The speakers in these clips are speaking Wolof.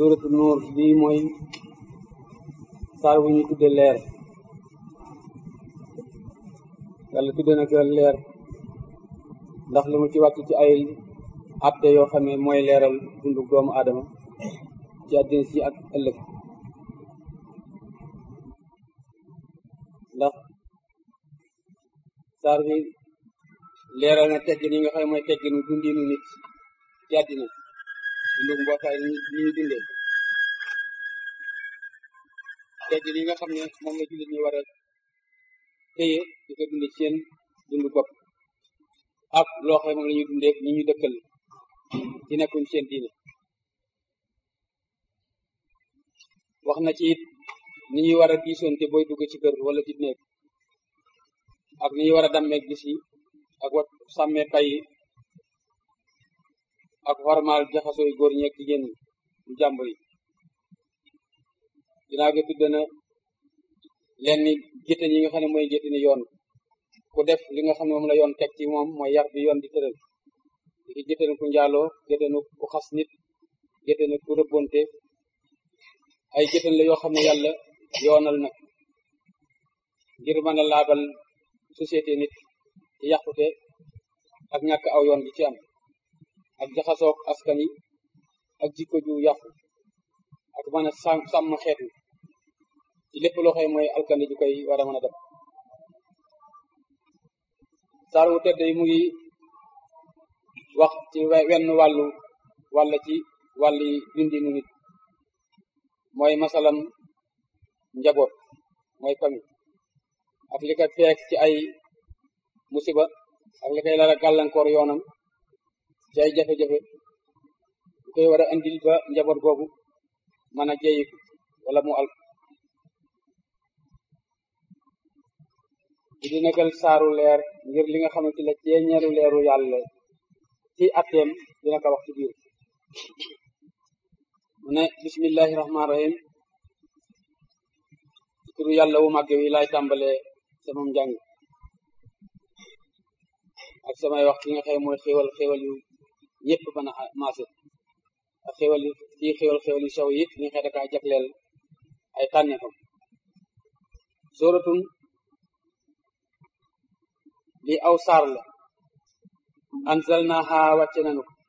suuratu nuur bii mooy saar wu ñu tudde leer yàlla tudde na ko leer ndax li mu ci wàcc ci ay atte yoo xam ne mooy leeral dundu doomu aadama ci àddina si ak ëllëg ndax saar bi leeral na teggin yi nga xam ne mooy tegginu dundinu nit ci àddina dundu mbootaay ni ñu dundee teggin yi nga xam ne moom la jullit ñi war a téye di ko dunde ci seen dundu bopp ak loo xam ne moom la ñuy dundee ñi ñu dëkkal ci nekkuñ seen diine wax na ci it ni ñuy war a diisoonte booy dugg ci kër wala ci néeg ak ni ñuy war a dammee gis yi ak wat sàmmee pay yi ak xormaal jaxasoo yu góor ñi ak jigéen ñi ñu jàmbur yi dinaa ga tudd na lenn géttan yi nga xam ne mooy géttani yoon ku def li nga xam ne moom la yoon teg ci moom mooy yar bi yoon di tëral di géttanu ku njaaloo géttanu ku xas nit géttanu ku rëbbonte ay géttan la yoo xam ne yàlla yoonal nag ngir mën a laabal société nit ci yàqute ak ñàkk aw yoon gi ci am ak jaxasoog askan yi ak jikko ju yàqu ak mën a sàmm sàmm xeet wi ci lépp loo xam mooy alkandi ju koy war a mën a def saar wu tedd yi mu ngi wax ci wenn wàllu wàll ci wàlli dundinu nit mooy masalam njaboot mooy famille ak li ko feek ci ay musiba ak li koy lara gàllankoor yoonam ci ay jafe-jafe lu koy war a andil ba njaboot googu mën a jeeyiku wala mu al di di nekkal saaru leer ngir li nga xamante la ceeñeeru leeru yàlla ci atteem dina ko wax ci biir mu ne bismillahi rahmaani rahim ci turu yàlla wu màgg wi laay tàmbalee sama njàng ak samay wax ki nga xam mooy xéwal xéwal yu ñëpp mën a maase ak xéwal yu fii xéwal xéwal yu sew yi li nga xam dakaa jagleel ay tànneefam sóoratun li aw saar la anzalnaha wàcce nanu ko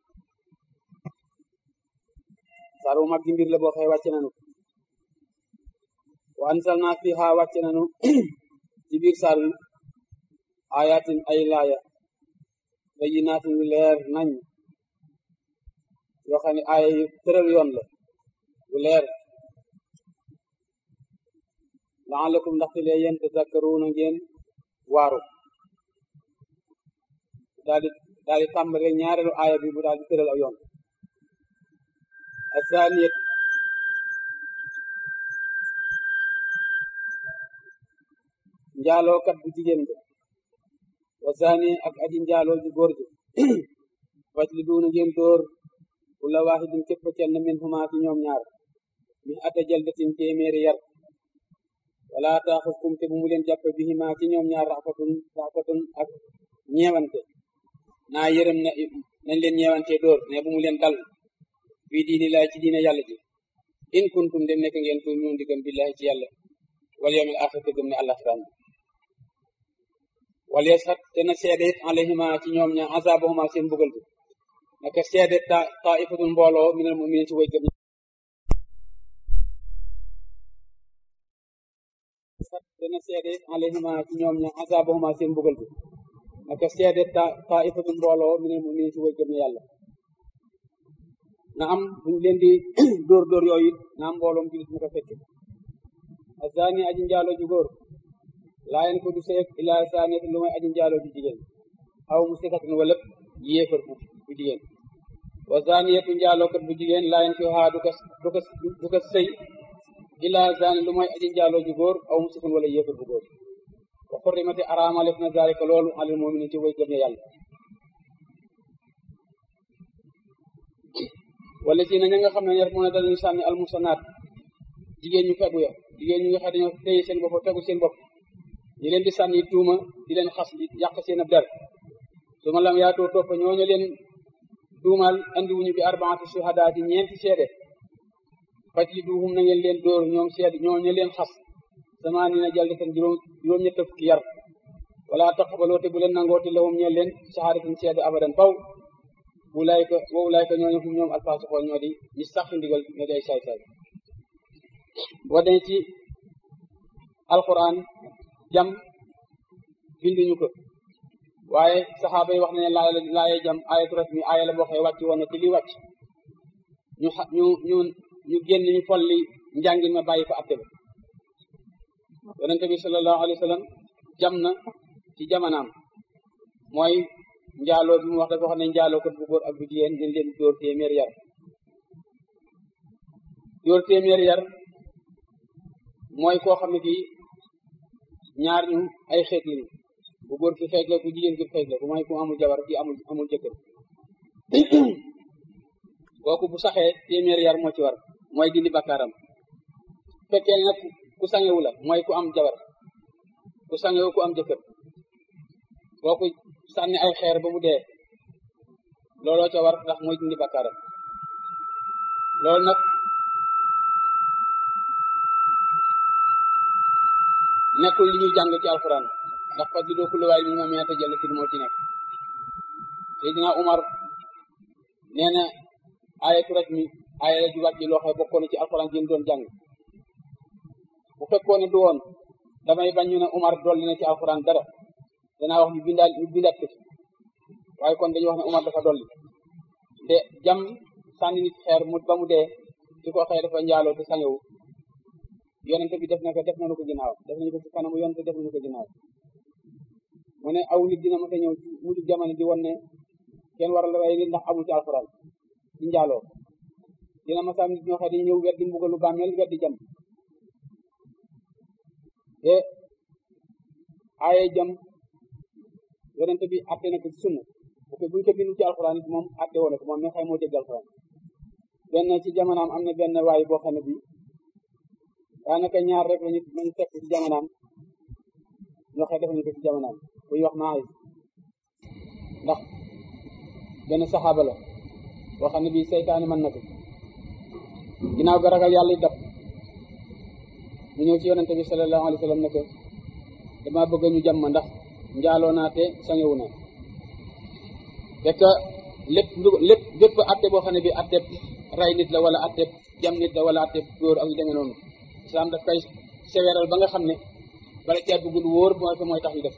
saar wu mag gi mbir la boo xëy wàcce nanu ko wa anzalna fiha wàcce nanu ci biir saar wi ayatin ay laaya bayinaatin yu leer nañ yoo xam ne aaya yu tëral yoon la yu leer laalakum ndaxte lee yéen tazakkaruuna ngeen waaru daal di daal di tàmbale ñaareelu aaya bi bu daal di tëral aw yoon asaniyat njaalookat bu jigéen ba wa zani ak aji njaaloo ji góor gi faj li duuna ngeen dóor kulla waahidin képp kenn min huma ci ñoom ñaar mi ata jaldatin téeméeri yar wala taaxuskum te bu mu leen jàpp bihima ci ñoom ñaar rafatun rafatun ak ñeewante naa yërëm na nañ leen ñeewante dóor ne bu mu leen dal fii diini laay ci diine yàlla ji in kuntum dem nekk ngeen tuum ñoon di gëm billahi ci yàlla wal yawmil axir te gëm ne àllaxiraan wal yashat te na seede it alayhima ci ñoom ñaar azabahuma seen mbugal bi naka seede ta taifatun mbooloo minal muminin ci way gëm te na seede it alayhima ci ñoom ñaar azabahuma seen mbugal bi naka seede ta taifatun mbooloo minal muminin ci way gëm yàlla na am buñ leen di dóor dóor yooyu it na am mbooloom julit mu ko fekke azani aji njaaloo ju góor laayen ko du seek ilaa saaniyat lu may aji njaaloo ju jigéen aw mu sikatin wala yéefar bu bu jigéen wa zaniyatu njaalookat bu jigéen laayen ko haa du ko du ko du ko sëy ilaa zani lu may aji njaaloo ju góor aw mu sikin wala yéefar bu góor wa xurrimati araamalef na zalika loolu alal mu'minin ci way gëm ne yàlla wala ci na ña nga xam ne ñer mu ne dañuy sànni almusanaat jigéen ñu fegu ya jigéen ñu nga xam dañoo téye seen bopp fegu seen bopp ñi leen di sànni tuuma di leen xas di yàq seen ab der su ma lam yaatoo topp ñooñu leen tuumaal andi wuñu bi arbaati suhadaa ci ñeenti seede fajliduhum na ngeen leen dóor ñoom seed ñoo ñu leen xas sama ni na jaldi tan juróom juróom ñett fukki yar wala taqbaloo te bu leen nangooti lahum ñeel leen saxaaratin seede abadan faw wulaayka wa wulaayka ñooñu fu ñoom alfaasixoon ñoo di ñi sax ndigal ñoo di ay saay-saay boo demee ci alquran jam binduñu ko waaye saxaaba yi wax na ne laa laaye jam ayatu rasmi aaya la boo xëy wàcc woon na ci li wàcc ñu xa ñu ñu ñu génn ñu folli njàngin ma bàyyi fa atte ba yonente bi sallallahu alayhi wa sallam jam na ci jamanaam mooy njaaloo bi mu wax dafa wax ne njaaloo kat bu góor ak bu jigéen dañ leen dóor téeméer yar dóor téeméer yar mooy koo xam ne kii ñaar ñu ay xeet lañu bu góor ki xeet la ku jigéen ki xeet la ku mooy ku amul jabar ki amul amul jëkkër kooku bu saxee téeméer yar moo ci war mooy dindi bakkaaram fekkee nag ku sangewu la mooy ku am jabar ku sangewu ku am jëkkër kooku sànni ay xeer ba mu dee looloo ca war ndax mooy dindi bakkaaram loolu nag nekkul li ñuy jàng ci alquran ndax fas di doo kulli waaye mi ma meeta jël tin moo ci nekk Seydina Umar nee na ayatu rek mi aaya la ju wàcc loo xam bokkoon ci alquran ji doon jàng bu fekkoon ne du woon damay bañ ñu ne Umar dolli na ci alquran dara danaa wax ñu bindaal ñu bindaat ko ci waaye kon dañuy wax ne Umar dafa dolli te jam sànni nit xeer mu ba mu dee ci ko xëy dafa njaaloo te sangewu yonente bi def na ko def nañu ko ginnaaw def nañu ko ci kanamu yonente def nañu ko ginnaaw mu ne aw nit dina mën a ñëw ci mujj jamono di won ne kenn waral rey nit ndax amul ci alxuraan ci njaaloo dina ma sam nit ñoo xam ne ñëw weddi mbugalu bàmmeel weddi jam te aaye jam yonente bi atte na ko ci sunna bu ko buñ ko bindu ci alxuraan it moom atte woon ko moom mi xëy moo dégg alxuraan benn ci jamonaam am na benn waay boo xam ne bi daanaka ñaar rek lañu lañu fekk ci jamonaam ñoo xëy def nañu ko ci jamonaam bu ñu wax maay ndax benn saxaaba la boo xam ne bii seytaane mën na ko ginnaaw ga ragal yàlla dab mu ñëw ci yonente bi sallallahu alayhi wa sallam ne ko dama bëgg ñu jàmm ndax njaaloo naa te sañewu naa fekk lépp lépp bépp atte boo xam ne bi atte ray nit la wala atte jam nit la wala atte góor ak yu demee noonu islam daf koy seweral ba nga xam ne bala cee duggul wóor mooy ko mooy tax ñu def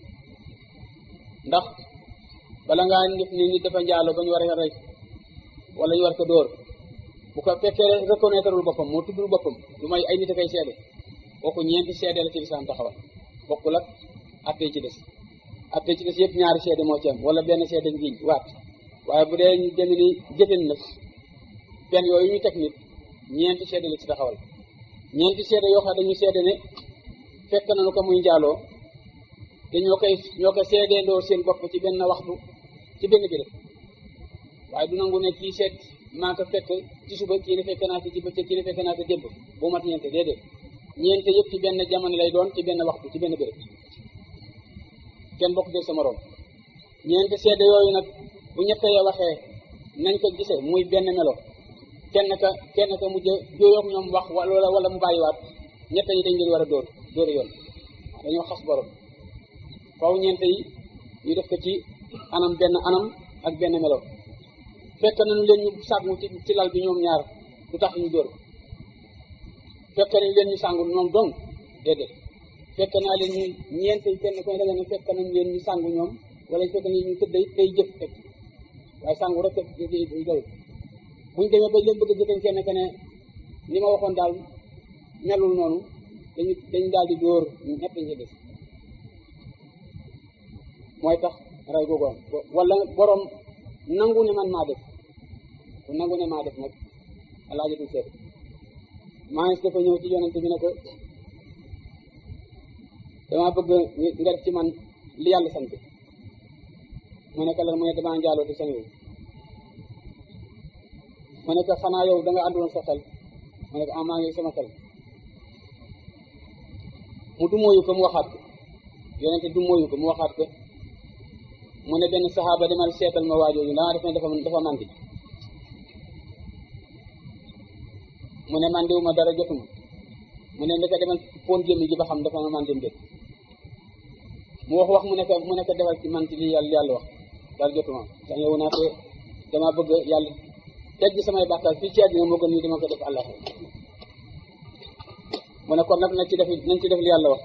ndax bala ngaa def ni nit dafa njaaloo ba ñu war a rey wala ñu war ko dóor bu ko fekkee reconnaîtreul boppam moo tuddul boppam lu may ay nit a koy seede kooku ñeenti seede la ci lislaam taxawal bokkul ak atte ci des atte ci des yëpp ñaari seede moo ci am wala benn seede ngiñ waat waaye bu dee ñu dem ni jëfen nag benn yooyu ñu teg nit ñeenti seede la ci taxawal ñeenti seede yoo xam ne dañuy seede ne fekk nañu ko muy njaaloo te ñoo koy ñoo ko seedeendoo seen bopp ci benn waxtu ci benn béréb waaye du nangu ne kii seet maa ko fekk ci suba kii ne fekk naa ko ci bëccëg kii ne fekk naa ko démb bu mat ñeente déedéet ñeente yëpp ci benn jamono lay doon ci benn waxtu ci benn béréb kenn bokk de sa morom ñeenti seede yooyu nag bu ñett ya waxee nañ ko gisee muy benn melo kenn ka kenn ka mujj jooyoog ñoom wax wala wala mu bàyyiwaat ñett yi dañ leen war a dóor dóori yoon dañoo xas borom faw ñeent yi ñu def ko ci anam benn anam ak benn melo fekk nañu leen ñu sàngu ci ci lal bi ñoom ñaar du tax ñu dóor fekk nañu leen ñu sàngu ñoom dong déedéet fekk naa leen ñu ñeent yi kenn koy da nga ne fekk nañu leen ñu sàngu ñoom wala fekk nañu ñu tëdd day jëf teg waaye sàngu rek doy buñ demee ba leen bëgg a jëfee kenn ke ne li ma waxoon daal melul noonu dañu dañ daal di dóor ñett ñi des mooy tax ray googu am wala borom nangu ne man maa def ku nangu ne maa def nag alaajatul seet maa ngi dafa ñëw ci yonente bi ne ko dama bëgg nga def ci man li yàlla sant mu ne ko lan mu ne damaa njaaloo te sañu ma ne ko xanaa yow da nga àndoon sa xel ma ne ko ah maa ngi sama xel mu du mooyu ko mu waxaat ko yonente du mooyu ko mu waxaat ko mu ne benn saxaaba demal seetal ma waajooju daa def ne dafa dafa màndi mu ne man diwuma dara jotuma mu ne ndeke demal foon gémmi gi ba xam dafa ma man dem déet mu wax wax mu nekk mu nekk defal ci man ci li yàlla yàlla wax dara jotuma sax yow naa te dama bëgg yàlla tegg samay bàkkaar fii ci àddina moo gën ñu dama ko def àllax mu ne kon nag nañ ci def nañ ci def li yàlla wax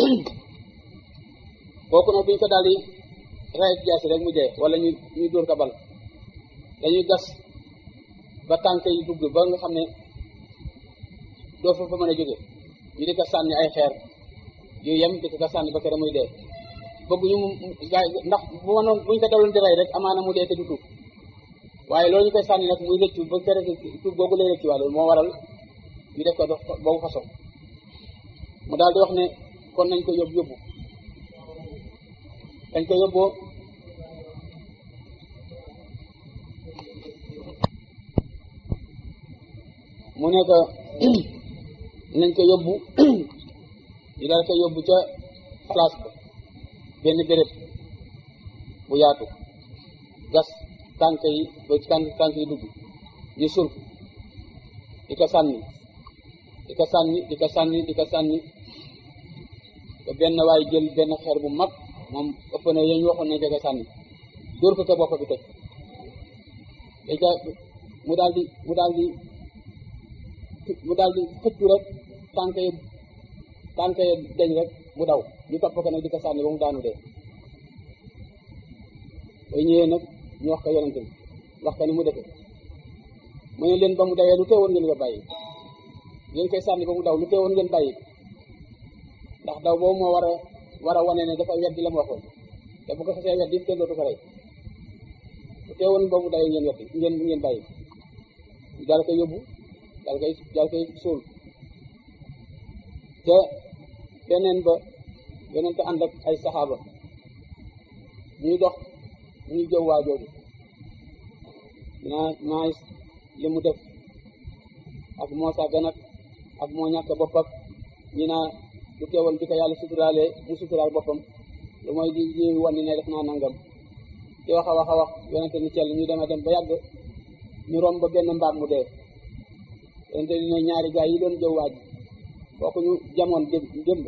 kooku nag buñ ko daal di rayet jaasi rek mu dee wala ñu ñu dóor ko bal dañuy gas ba tànk yi dugg ba nga xam ne doo fa fa mën a jóge ñu di ko sànni ay xeer yu yem di ko sànni ba kere muy dee bëgguñu mu gaay ndax bu mënoon buñ ko daloon di rey rek amaana mu dee te du tuub waaye loolu ñu koy sànni nag muy rëccu ba kere tuub googu lay rëccu waa loolu moo waral ñu def ko dox boobu façon mu daal di wax ne kon nañ ko yóbbu yóbbu dañ ko yóbboo mu ne ko nañ ko yóbbu ñu daal ko yóbbu ca place ba benn béréb bu yaatu gas tànk yi ba tànk tànk yi dugg ñu sul di ko sànni di ko sànni di ko sànni di ko sànni ba benn waay jël benn xeer bu mag moom ëpp na yéen waxoon nañ ko sànni dóor ko ko bopp bi toj léegi mu daal di mu daal di mu daal di xëccu rek tànk yi tànk yi deñ rek mu daw ñu topp ko nag di ko sànni ba mu daanu dee bay ñëwee nag ñu wax ko yonente bi wax ko ni mu defee mu ne leen ba mu dawee lu teewoon ngeen ko bàyyi ngeen koy sànni ba mu daw lu teewoon ngeen bàyyi ndax daw boobu moo war a war a wane ne dafa weddi la mu waxoon te bu ko xasee weddi kenn dootu ko rey lu teewoon ba mu dawee ngeen weddi ngeen ngeen bàyyi daal koy yóbbu daal koy daal koy suul te beneen ba beneen te ànd ak ay saxaaba ñuy dox ñuy jëw waa jooju naa naa li mu def ak moo sàggan ak ak moo ñàkk bopp ak ñi naa lu teewal di ko yàlla suturaalee mu suturaal boppam lu mooy di di wan ne def naa nangam di wax a wax a wax yonente ni cell ñu dema dem ba yàgg ñu romb ba benn mbaam mu dee yonente ni ne ñaari gaay yi doon jëw waaj kooku ñu jamoon dé démb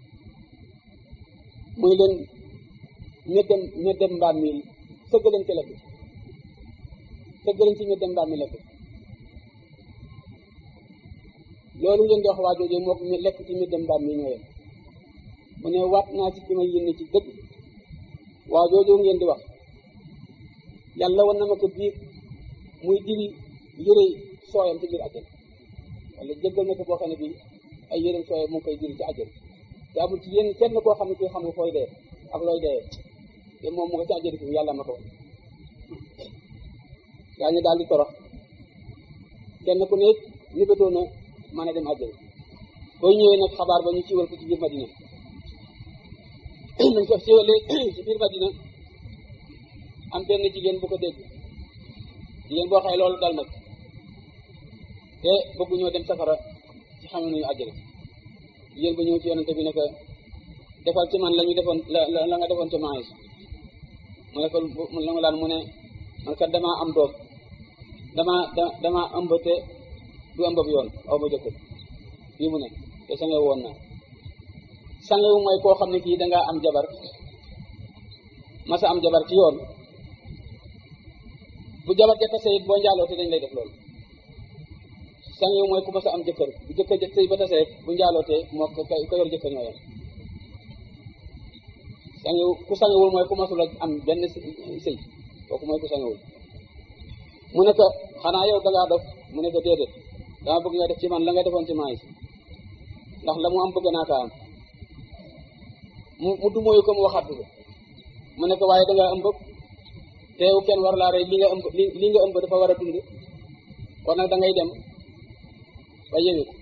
muy leen ñeddem ñeddem mbaam mi sëgg leen ci lekk sëgg leen ci ñeddem mbaam mi lekk loolu ngeen di wax waa jooju moo ko lekk ci ñeddem mbaam mi ñoo yem mu ne waat naa ci ki ma yénn ci dëgg waa jooju ngeen di wax yàlla wan na ma ko biir muy diri yëre sooyam ci biir àjjana wala jéggal na ko boo xam ne bii ay yërëm sooyam mu ngi koy diri ci àjjana te amul ci yéen kenn koo xam ne kii xam nga fooy dee ak looy dee te moom mu nga ci àjjana fi yàlla ma ko gaa ñu daal di torox kenn ku nekk ni ko doon a mën a dem àjjana booy ñëwee nag xabaar ba ñu siiwal ko ci biir Madina dañ ko siiwalee ci biir Madina am benn jigéen bu ko dégg jigéen boo xëy loolu dal nag te bëgguñoo dem safara ci xam nañu àjjana jigéen ba ñëw ci yonente bi ne ko defal ci man la ñu defoon la la nga defoon ci maïs mu ne ko la nga daan mu ne man kat damaa am doom damaa da damaa ëmb te du ëmb bi yoon aw ma jëkkër fii mu ne te sangewu woon naa sangewu mooy koo xam ne kii dangaa am jabar masa am jabar ci yoon bu jabar ja tase it boo njaaloo te dañ lay def loolu sangewu mooy ku masa am jëkkër bu jëkkër ja sëy ba tase bu njaaloo te moo ko yor jëkkër ñoo yem sangewu ku sangewul mooy ku masul am benn sëy kooku mooy ku sangewul mu ne ko xanaa yow dangaa dof mu ne ko déedéet dama bëgg nga def ci man la nga defoon ci maïs ndax la mu am bëgg naa kaa am mu mu dumóoyu ko mu waxaat ko mu ne ko waaye dangaa ëmb te yow kenn war laa rey li nga ëmb li nga ëmb dafa war a dund kon nag da ngay dem ba yewiku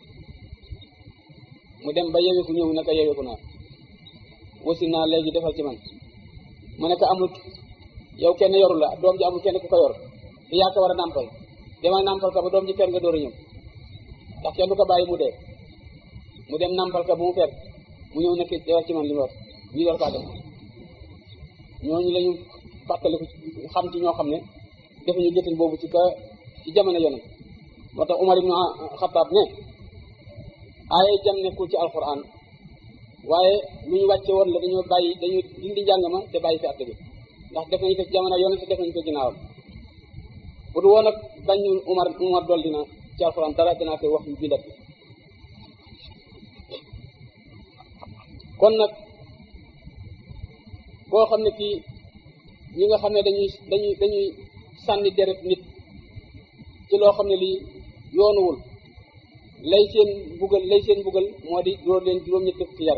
mu dem ba yewiku ñëw ne ko yewiku naa wasi naa léegi defal ci man mu ne ko amul yow kenn yoru la doom ji amul kenn ku ko yor te yaa ko war a nàmpal demal nàmpal ko ba doom ji fer nga door a ñëw ndax kenn du ko bàyyi mu dee mu dem nàmpal ko bu mu fer mu ñëw nekk defal ci man li mu wax ñu door kaa def ñooñu la ñu fàttaliku xam ci ñoo xam ne defuñu jëtin boobu ci ka ci jamono yonent moo tax Umar ibnu Xataab ne aaye jam nekkul ci alquran waaye lu ñu wàcce woon la dañoo bàyyi dañu dindi njàng ma te bàyyi fi àtte bi ndax def nañu ko ci jamono yonent def nañu ko ginnaawam bu du woon ak bañu Umar Umar dool dina ci alquran dara dinaa koy wax yu bindat bi kon nag koo xam ne kii ñi nga xam ne dañuy dañuy dañuy sànni deret nit ci loo xam ne lii yoonuwul lay seen mbugal lay seen mbugal moo di dóor leen juróom-ñett ci yar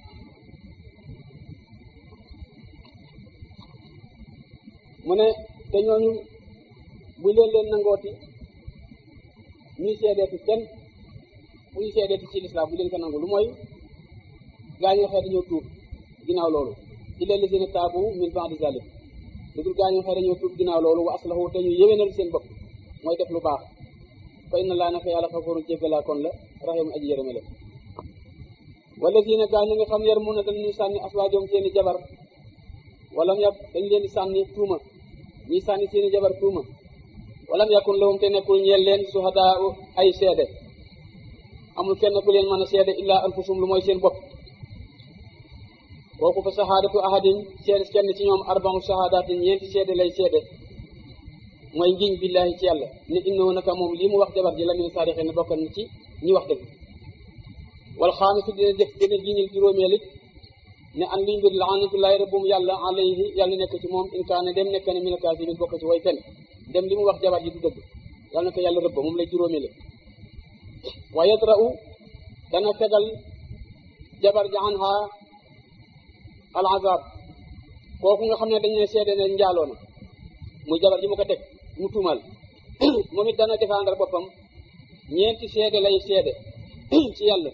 mu ne te ñooñu bu leen leen nangooti ñuy seedeeti kenn bu ñu seedeeti ci lislaam bu leen ko nangu lu mooy gaa ñi nga xëy dañoo tuub ginnaaw loolu illa lazina taabu min ba'di zalik lu dul gaa ñi nga xëy dañoo tuub ginnaaw loolu wa aslahu te ñu yéwénal seen bopp mooy def lu baax fa inna laa naka yàlla xafuurun jéggalaa kon la raxiim aji yërëme la wala si ne gaa ñi nga xam yar mun na dañuy sànni aswaajoom seeni jabar wala yab dañ leen di sànni tuuma ñi sànni seeni jabar tuuma walam yakun lahum te nekkul ñeel leen suhadaa ay seede amul kenn ku leen mën a seede illaa anfusum lu mooy seen bopp kooku fa sahaadatu ahadin seede kenn ci ñoom arba'u sahaadatin ñeenti seede lay seede mooy ngiñ billahi ci yàlla ne innahu naka moom lii mu wax jabar ji la min saadiqin ne bokkan ci ñi wax dëgg wal xaamisu dina def dina giñil juróomeel it ne an liy mbir laanatullahi rabbum yàlla alayhi yàlla nekk ci moom in kaane dem nekk ne min kaasimin bokk ci way fen dem li mu wax jabar ji du dëgg yàlla na ko yàlla rëbb moom lay juróomeel wa yadra'u dana tegal jabar ji anha al azab kooku nga xam ne dañ ne seede ne njaaloo na muy jabar ji mu ko teg mu tuumal moom it dana défendre boppam ñeenti seede lay seede ci yàlla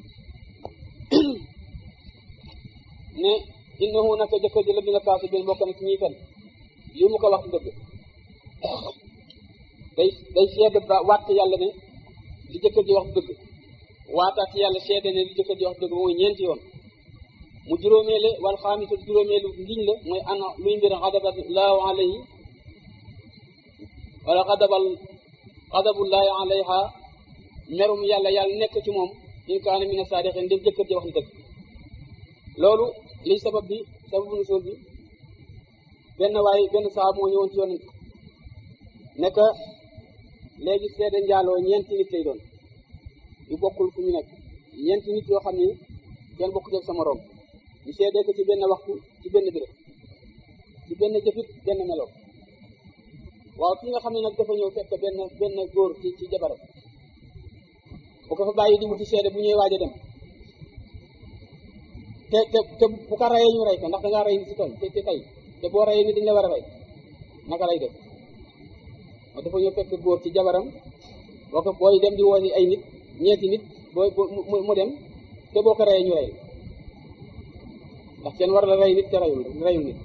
ne innahu naka jëkkër ji la bi nga kaasu bin bokk na ci ñiy fen lii mu ko wax dëgg day day seede ba waat yàlla ne li jëkkër ji wax dëgg waataat ci yàlla seede ne li jëkkër ji wax dëgg mooy ñeenti yoon mu juróomeele wal xaamisu juróomeelu ngiñ la mooy ana luy mbir xadaballahu alayhi wala xadabal xadabullahi alayha merum yàlla yàlla nekk ci moom in kaana mina saadiqin ndem jëkkër ji wax na dëgg loolu liy sabab bi sababu nusul bi benn waay benn saa moo ñëwoon ci yonent nekk léegi seede njaaloo ñeenti nit lay doon yu bokkul fu ñu nekk ñeenti nit yoo xam ni kenn bokku ci sa moroom ñu seedee ko ci benn waxtu ci benn béréb ci benn jëfit benn melo waaw ki nga xam ne nag dafa ñëw fekk benn benn góor ci ci jabaram bu ko fa bàyyi di wuti seede bu ñuy waaj a dem te te te bu ko rayee ñu rey ko ndax da ngaa rey nit si tool te te tey te boo reyee nit dañ la war a rey naka lay def moo dafa ñëw fekk góor ci jabaram boo ko booy dem di woo ay nit ñeenti nit booy mu dem te boo ko reyee ñu rey ndax kenn war la rey nit te reyul reyul nit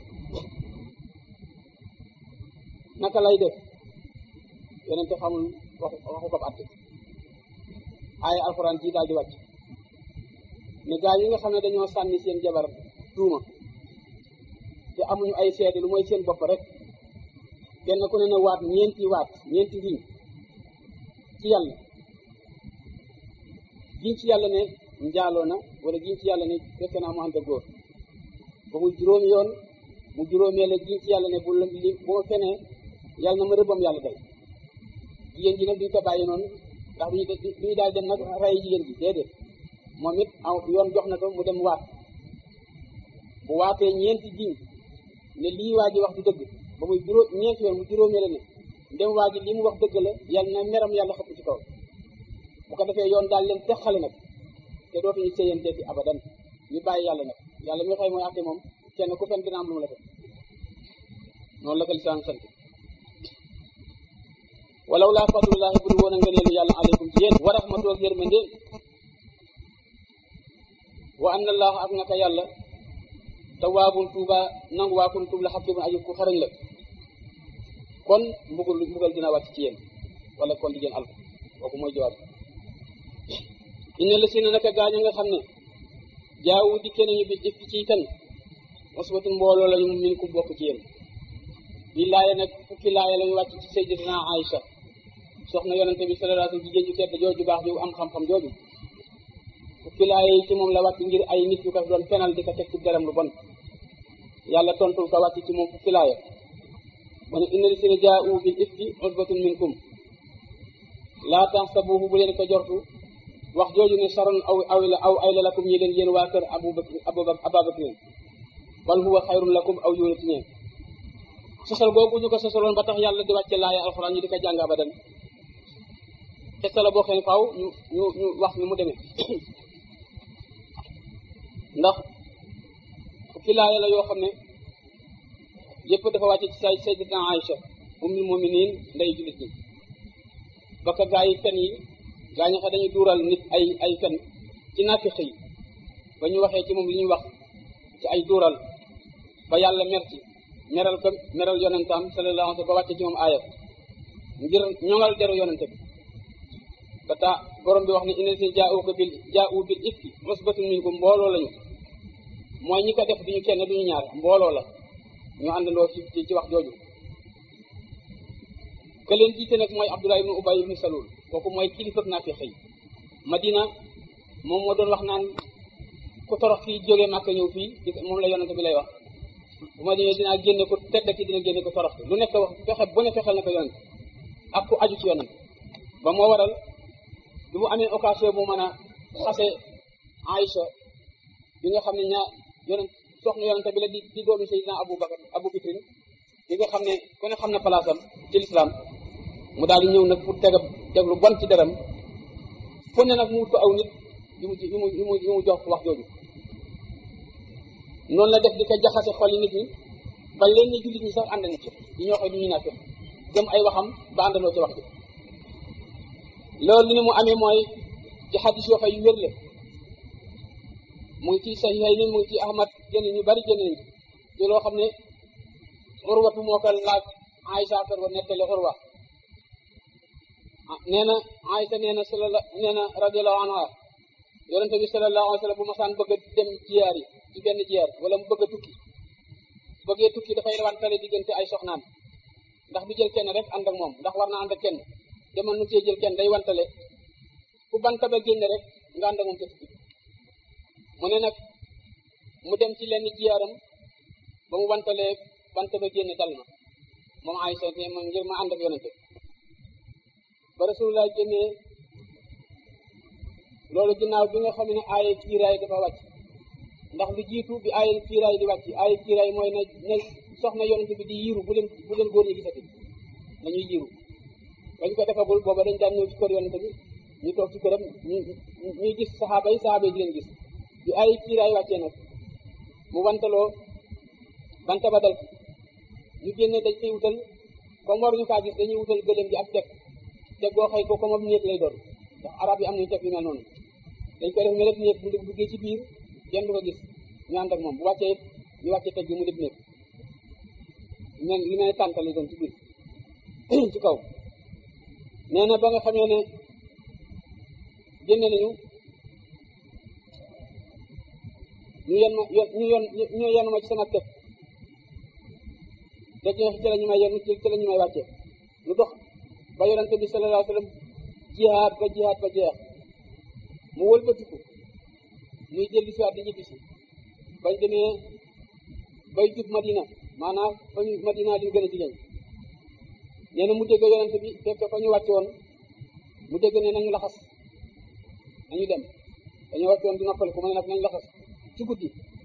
naka lay def yonente xamul waxu waxu ko àtte aaya alxuraan ji daal di wàcc ne gaa yi nga xam ne dañoo sànni seen jabar tuuma te amuñu ay seede lu mooy seen bopp rek kenn ku ne na waat ñeenti waat ñeenti giñ ci yàlla giñ ci yàlla ne njaaloo na wala giñ ci yàlla ne fekk naa mu ànd ak góor ba muy juróomi yoon mu juróomee la giñ ci yàlla ne bu li bu ma fenee yàlla na ma rëbbam yàlla dal jigéen ji nag duñ ko bàyyi noonu ndax duñu duñu daal dem nag rey jigéen ji déedéet moom it aw yoon jox na ko mu dem waat bu waatee ñeenti giñ ne lii waa ji wax du dëgg ba muy juróom ñeenti yoon mu juróomee la ne ndem waa ji lii mu wax dëgg la yàlla na meram yàlla xëpp ci kaw bu ko defee yoon daal leen texale nag te dootuñu sëyanteeti abadan ñu bàyyi yàlla nag yàlla mi xëy mooy àtte moom kenn ku fen dina am lu mu la def noonu la ko lislaam sant walaw laa fadlullahi bul woon a ngëneelu yàlla aleykum ci yéen wa rahmatu ak yërmande wa anna allah ak naka yàlla tawaabun tuuba nangu waa kun tuub la xakimun aji ku xarañ la kon mbugul mbugal dina wàcc ci yéen wala kon di ngeen alko kooku mooy jawaab inna la si na naka gaañ nga xam ne jaawu dikkee nañu bi dikk ci kan musbatun mbooloo lañu min ku bokk ci yéen bi laaya nag fukki laaya lañu wàcc ci sayyidatina Aïcha soxna yonente bi sallallahu alayhi wasallam jigéen ju tedd jooju baax ju am xam-xam jooju fukki laay ci moom la wàcc ngir ay nit yu ko doon fenal di ko teg ci deram lu bon yàlla tontul ko wàcc ci moom fukki laaya mu ne inna lisina jaa'u bil ifki usbatun minkum laa tahsabuhu bu leen ko jortu wax jooju ne saron aw aw la aw ay la lakum ñi leen yéen waa kër abu bakr aba bakrin bal huwa xayrun lakum aw yóona ci ñeen sosal googu ñu ko sosaloon ba tax yàlla di wàcce laaya alxuraan ñu di ko jàng abadan xesta la boo xam ne faaw ñu ñu ñu wax ni mu demee ndax fukki laaya la yoo xam ne yëpp dafa wàcce ci say sayyidatuna Aïcha ummul mu'minin ndey jullit ñi ba ka gaa yi fen yi gaa ñi xam dañuy duural nit ay ay fen ci naafiq yi ba ñu waxee ci moom li ñuy wax ci ay duural ba yàlla mer ci meral ko meral yonentam sallallahu alayhi wa sallam ba wàcce ci moom aaya ngir ñoŋal deru yonente bi ba taa borom bi wax ne inna si jaa'u ko bil jaa'u bil ifki usbatun minkum mbooloo lañu mooy ñi ko def duñu kenn duñu ñaar mbooloo la ñu àndandoo ci ci wax jooju ke leen jiite nag mooy Abdullah ibnu Ubay ibnu Salul kooku mooy kilifa naafiq yi Madina moom moo doon wax naan ku torox fii jógee Màkka ñëw fii moom la yonente bi lay wax bu ma ñëwee dinaa génne ko tedd ki dina génne ko torox lu nekk wax fexe bu ne fexeel na ko yonente ak ku aju ci yonente ba moo waral bi mu amee occasion bu mën a xase Aïcha bi nga xam ne ñaa yonent soxna yonente bi la di di doomi Seydina Abu Bakar Abu Bakrin bi nga xam ne ku ne xam na palaasam ci lislaam mu daal di ñëw nag pour tegab teg lu bon ci deram fu ne nag mu wut ko aw nit yu mu yu mu yu mu yu mu jox wax jooju noonu la def di ko jaxase xol yi nit ñi ba leen ñi jullit ñi sax ànd na ci yi ñoo xam ne ñu naa fi gëm ay waxam ba àndandoo ci wax ji loolu ni mu amee mooy ci xadis yoo xam yu wér la mu ngi ci saxiixay ni mu ngi ci ahmad génn ñu bari génn nañ ci loo xam ne urwatu moo ko laaj Aïcha kër ba nettali urwa nee na Aïcha nee na sala nee na radiallahu anha yonente bi sallallahu alayhi wa sallam bu masaan bëgg a dem jiyaar yi ci benn jiyaar wala mu bëgg a tukki bëggee tukki dafay wantale diggante ay soxnaam ndax du jël kenn rek ànd ak moom ndax war na ànd ak kenn demal nu cee jël kenn day wantale ku banta ba génne rek nga ànd ak moom ca tukki mu ne nag mu dem ci lenn jiyaaram ba mu wantalee bant ba génne dal ma moom Aysa te ma ngir ma ànd ak yonente ba rasulullah génnee loolu ginnaaw bi nga xam ne aaye kiiraay dafa wàcc ndax lu jiitu bi aaye kiiraay di wàcc aaye kiiraay mooy na na soxna yonente bi di yiiru bu leen bu leen góor ñi gisati nañuy yiiru bañ ko defagul booba dañ daan ñëw ci kër yonente bi ñu toog ci këram ñu ñuy gis saxaaba yi saxaaba yi di leen gis bi aaye kiiraay wàccee nag mu wantaloo banta ba dal ñu génne dañ koy wutal comme waruñu kaa gis dañuy wutal gëléem gi ak teg teg boo xëy ko comme ab néeg lay doon ndax arab yi am nañu teg yu mel noonu dañ koy def ne rek néeg bu duggee ci biir kenn du ko gis ñu ànd ak moom bu wàccee ñu wàccee teg bi mu def néeg men li mel tànta lay doon ci biir ci kaw nee na ba nga xamee ne génne nañu ñu yen ma ñu yon ñu yenu ma ci sama teg teg ñoo ci la ñu may yenn ci la ñu may wàccee lu dox ba yonente bi sallallahu alayhi wa sallam jihaad ba jihaad ba jeex mu wëlbatiku muy dellu si waat di ñibbisi bañ demee bay jub madina maanaam fa ñu madina li gën a jigéen nee na mu dégg yonente bi fekk fa ñu wàcce woon mu dégg ne nañu laxas nañu dem dañoo wàcce woon di noppali ku ma ne nag nañ laxas ci guddi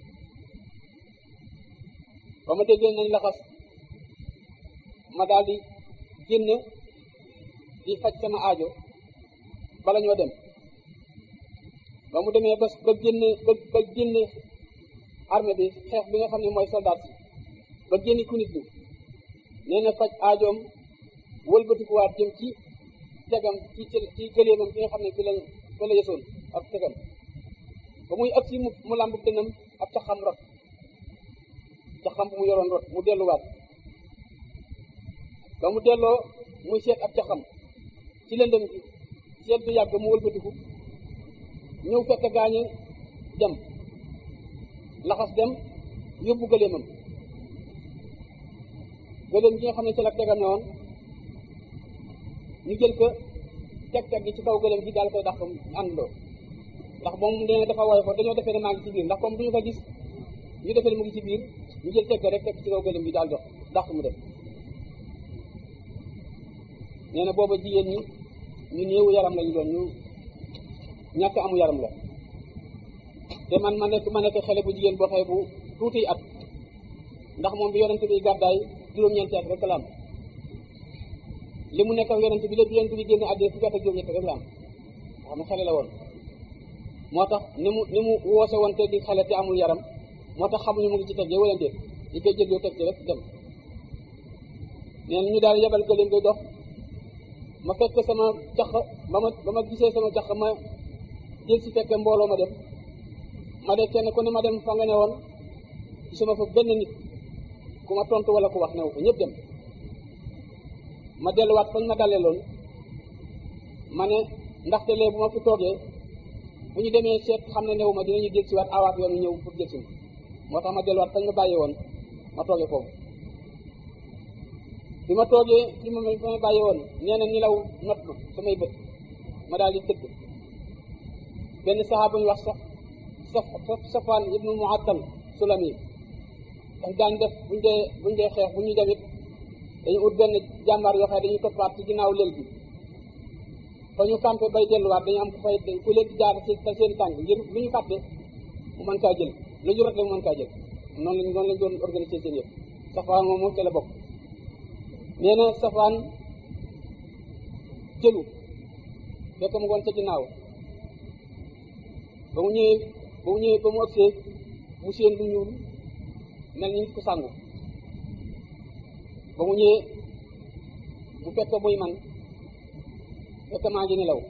ba ma déggee nañ laxas ma daal di génn di faj sama aajo bala ñoo dem ba mu demee ba ba génne ba ba génne armée bi xeex bi nga xam ne mooy soldat si ba génne ku nit ñi nee na faj aajoom wëlbatikuwaat jëm ci tegam ci ci gëleemam bi nga xam ne fi lañ fa la yësoon ak tegam ba muy ëpp si mu mu làmb dënam ak ca xam rot ca xam bu mu yoroon rot mu delluwaat ba mu delloo muy seet ab ca xam ci lëndëm gi seet bi yàgg mu wëlbatiku ñëw fekk gaañe dem laxas dem yóbbu gëleemam gëleem gi nga xam ne ci la tegam ne woon ñu jël ko teg teg gi ci kaw gëlëm gi daal koy dàq àndandoo ndax moom nee na dafa woy fa dañoo defee ne maa ngi ci biir ndax comme duñu ko gis ñu defee ne mu ngi ci biir ñu jël teg ko rek teg ci kaw gëlëm gi daal dox dàq mu dem nee na booba jigéen ñi ñu néewu yaram lañu doon ñu ñàkk amu yaram la te man ma nekk ma nekk xale bu jigéen boo xëy bu tuuti at ndax moom bi yonent bi gàddaay juróom-ñeenti at rek la am li mu nekk ak yonent bi lépp yonent bi génne àddina fukki at ak juróom-ñeenti rek la am xam ne xale la woon moo tax ni mu ni mu woose woon te di xale te amul yaram moo tax xamuñu mu ngi ci teggee wala déet di koy jël yow teg ci rek dem nee na ñu daal yebal gëléem koy dox ma fekk sama caq ba ma ba ma gisee sama caq ma jël si fekk mbooloo ma dem ma de kenn ku ne ma dem fa nga ne woon gisuma fa benn nit ku ma tontu wala ku wax new ko ñëpp dem ma delluwaat fañ ma dalee loon ma ne ndaxte lee bu ma fi toogee bu ñu demee seet xam ne new ma dinañu jël si waat awaat yoonu ñëw pour jël si ma moo tax ma delluwaat fañ ma bàyyi woon ma toogee foofu bi ma toogee fi ma fa ma bàyyi woon nee na nilaw not ma samay bët ma daal di tëdd benn saxaaba ñu wax sax saf safaan ibnu muattal sulami daf daan def buñ dee buñ dee xeex bu ñu demit dañu ut benn jàmbaar yoo xam ne dañuy toppaat ci ginnaaw lël bi fa ñu campé bay delluwaat dañu am ku fay ku leen di jaar ci seen tànk ngir lu ñu fàtte mu mën kaa jël lu ñu rot rek mu mën kaa jël noonu lañ noonu lañ doon organiser seen yëpp safaan moom moom ca la bokk nee na safaan jëlu fekk mu ngoon ca ginnaaw ba mu ñëwee ba mu ñëwee ba mu ëgsee mu séen lu ñuul mel ni nit ku sàngu ba mu ñëwee mu fekk muy man fekk maa ngi nelaw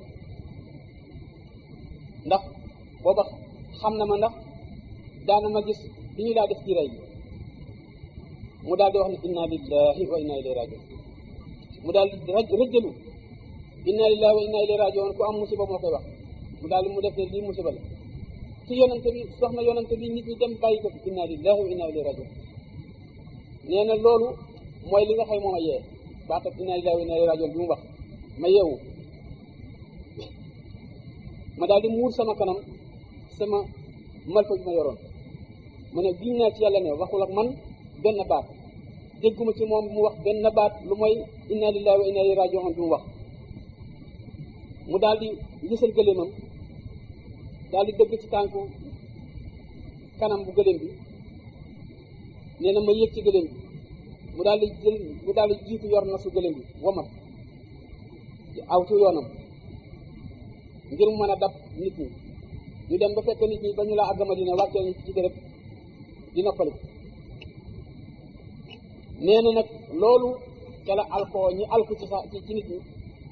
ndax booba xam na ma ndax daana ma gis li ñu daa def ci rey mu daal di wax ne inna lillahi wa inna ilayhi rajiun mu daal di rëjjalu inna lillahi wa inna ilayhi rajiun ku am musiba moo koy wax mu daal mu def ne lii musiba la ci yonante bi soxna yonante bi nit ñi dem bàyyi ko fi inna lillahi wa inna ilayhi rajiun nee na loolu mooy li nga xëy moom a yee baatab inna lillahi wa inna ilayhi rajiun bi mu wax ma yeewu ma daal di muur sama kanam sama malfa bi ma yoroon ma ne giñ naa ci yàlla ne waxul ak man benn baat dégguma ci moom mu wax benn baat lu mooy inna lillahi wa inna ilayhi rajiun bi mu wax mu daal di gisal gëléemam daal di dëgg ci tànku kanam bu gëléem bi nee na ma yéeg ci gëléem bi mu daal di jël mu daal di jiitu yor na su gëléem bi womat aw ci yoonam ngir mu mën a dab nit ñi ñu dem ba fekk nit ñi ba ñu laa àgg Madina wàccee ñu ci dërëb di noppali nee na nag loolu ca la alkoo ñi alku ci sa ci nit ñi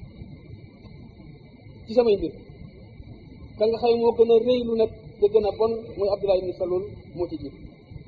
ci samay mbir ka nga xëy moo gën a réylu nag te gën a bon muy Abdullah ibn Salul moo ci jiit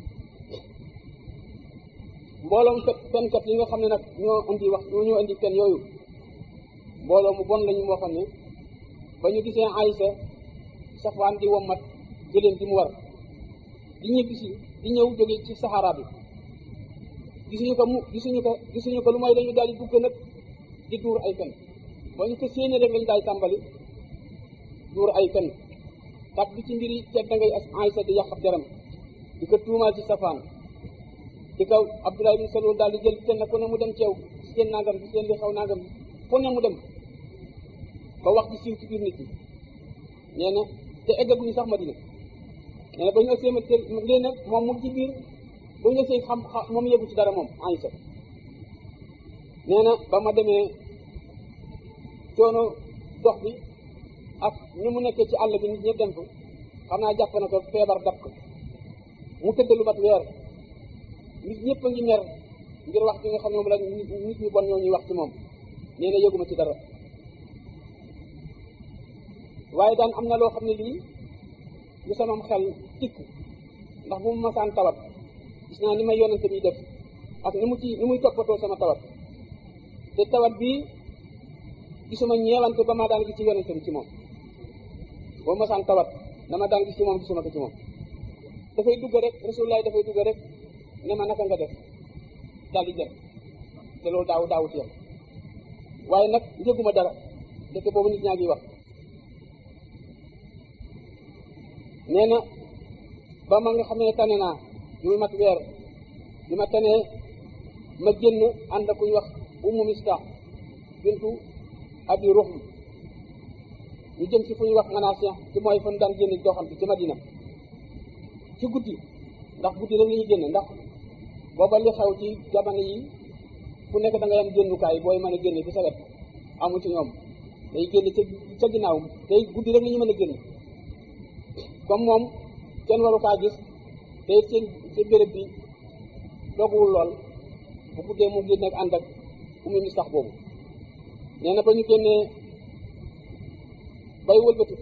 mbooloom fen fenkat yi nga xam ne nag ñoo indi wax ñoo indi fen yooyu mbooloo mu bon lañu moo xam ne ba ñu gisee Aysa safaan di wommat gëléem di mu war di ñibbisi di ñëw jóge ci saxaara bi gisuñu ko mu gisuñu ko gisuñu ko lu mooy dañu daal di dugg nag di duur ay fen ba ñu ko séenee rek lañu daal tàmbali duur ay fen tak bi ci mbiri tedd ngay Aysa di yàq ab deram di ko tuumaal ci safaan di kaw Abdullah ibn Salul daal di jël kenn ku ne mu dem ceew si seen nangam si seen li xaw nangam fu ne mu dem ba wax ci siiw ci biir nit ñi nee na te eggaguñu sax Madina nee na ba ñu ëgsee ma te léegi nag moom mu ci biir ba ñu ëgsee xam moom yëgu ci dara moom Aysa nee na ba ma demee coono dox bi ak ni mu nekkee ci àll bi nit ñëpp dem fa xam naa jàpp na ko feebar dab ko mu tëdd lu mat weer nit ñëpp a ngi mer ngir wax bi nga xam ne moom la nit ñi bon ñoo ñuy wax ci moom nee na yëguma ci dara waaye daan am na loo xam ne lii lu samam xel tikk ndax bu mu masaan tawat gis naa ni may yonante bi def ak ni mu ci ni muy toppatoo sama tawat te tawat bii gisuma ñeewante ba ma daan gis ci yonante bi ci moom boo masaan tawat dama daan gis ci moom gisuma ko ci moom dafay dugg rek rasulullah dafay dugg rek ne ma naka nga def daal di dem te loolu daaw daawut yam waaye nag njëguma dara dëkk boobu nit ñaa ngi wax nee na ba ma nga xamee tane naa bi mu mat weer bi ma tanee ma génn ànd ak ku ñu wax ummu mistah bintu abi ruhm ñu jëm si fu ñuy wax manasien ci mooy fan daan génn doxam ci madina ci guddi ndax guddi rek la ñuy génn ndax booba li xew ci jamono yi ku nekk da ngay am génnukaay booy mën a génne ci sa wet amu ci ñoom day génn ca ca ginnaaw day guddi rek la ñu mën a génn comme moom kenn waru kaa gis te seen seen béréb bi dooguwul lool bu guddee mu génne ak ànd ak umu mi sax boobu nee na ba ñu génnee bay wëlbati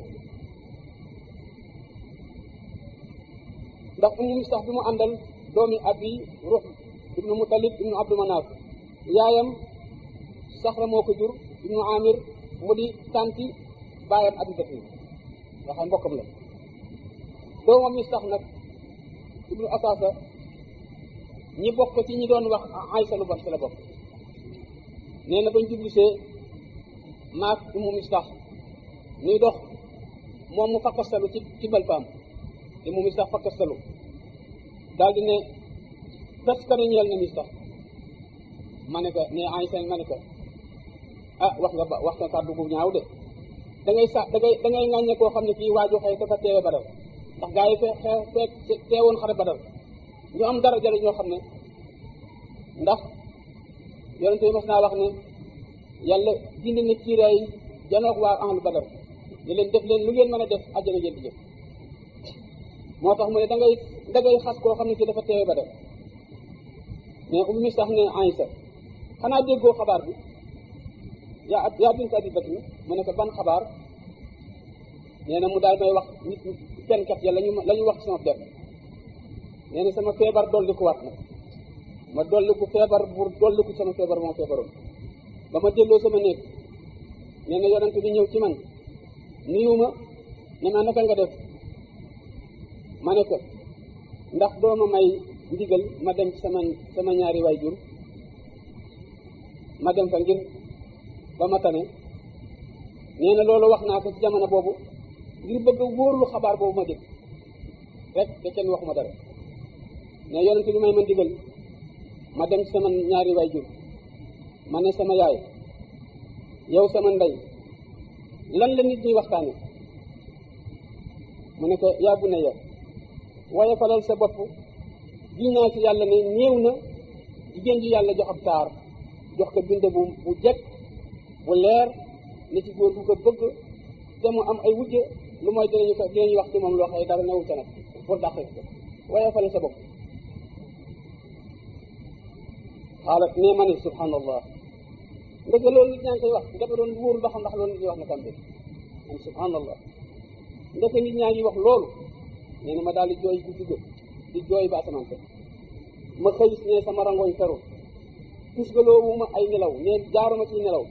ndax umu mi sax bi mu àndal doomi abi ruux ibnu mutalib ibnu abdu manaaf yaayam saxra moo ko jur ibnu amir mu di tanti baayam abi bakri nga xam mbokkam la doomam mi sax nag ibnu asasa ñi bokk ci ñi doon wax aysa lu bon ci la bokk nee na bañ jublisee maak umu mi sax nuy dox moom mu fakkastalu ci ci balpaam te mu mi sax fakkastalu daal di ne taskare ñeel na mi sax ma ne ko ne aysa ma ne ko ah wax nga ba wax nga kàddu gu ñaaw de da ngay sa da ngay da ngay ŋàññe koo xam ne kii waaju xëy dafa teewe badal ndax gaa yi fee fee fee teewoon xare badal ñu am dara jële ñoo xam ne ndax yonente bi mas naa wax ne yàlla bind na kiiraay janoog waa ahlu badar ne leen def leen lu ngeen mën a def àjjana ngeen di jëf moo tax mu ne da ngay da ngay xas koo xam ne kii dafa teewe badal mais um mi sax ne Aysa xanaa déggoo xabaar bi yaa yaa bint abi bakri mu ne ko ban xabaar nee na mu daal may wax nit kenn kat ya lañu la ñu wax ci sama der nee na sama feebar dolli ko waat nag ma dolli ko feebar pour dolli ko sama feebar moo feebaroon ba ma delloo sama néeg nee na yonent bi ñëw ci man nuyu ma ne ma naka nga def ma ne ko ndax doo ma may ndigal ma dem ci sama sama ñaari waajur ma dem fa ngir ba ma tane nee na loolu wax naa ko ci jamono boobu ngir bëgg a wóorlu xabaar boobu ma dégg rek te kenn waxuma dara ne yonent bi may ma ndigal ma dem ci sama ñaari waajur ma ne sama yaay yow sama ndey lan la nit ñi waxtaane mu ne ko yaa bu ne ya waaye falal sa bopp gi naa ci yàlla ne néew na jigéen ji yàlla jox ab taar jox ko bind bu bu jekk bu leer ne ci góor bu ko bëgg te mu am ay wujje lu mooy dinañu ko dinañu wax ci moom loo xëy dara newu ca nag pour dàq ko waaye falal sa bopp xaalat nee ma ne subhanallah ndeke loolu nit ñaa ngi koy wax dafa doon wóorul ba xam ndax loolu nit ñi wax na kam bi am subhanallah ndeke nit ñaa ngi wax loolu nee na ma daal di jooy guddi ga di jooy ba asamaan ko ma xëy ne sama rangoñ feru tusgaloowu ma ay nelaw ne jaaruma ci nelaw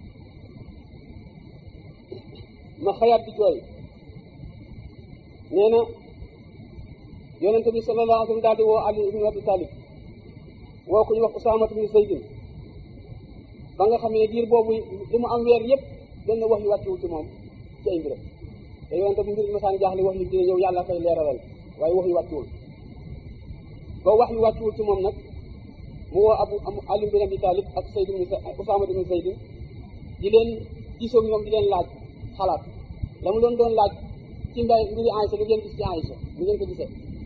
ma xëyaat di jooy nee na yonente bi sallallahu alayhi wa sallam daal di woo Ali ibn Abi Talib woo ku ñu wax Usaama ibn Zaydin ba nga xam ne diir boobu li mu am weer yëpp benn wax yu wàcciwu ci moom ci ay mbiram te yonente bu mbir masaan jaaxle wax yu dina ñëw yàlla koy leeralal waaye wax yu wàcciwul ba wax yu wàcciwul ci moom nag mu woo abu Ali ibn Abi Talib ak Zayd ibn Usaama ibn Zaydin di leen gisoo ñoom di leen laaj xalaat la mu doon doon laaj ci mbay mbiri Aïcha lu ngeen gis ci Aïcha lu ngeen ko gisee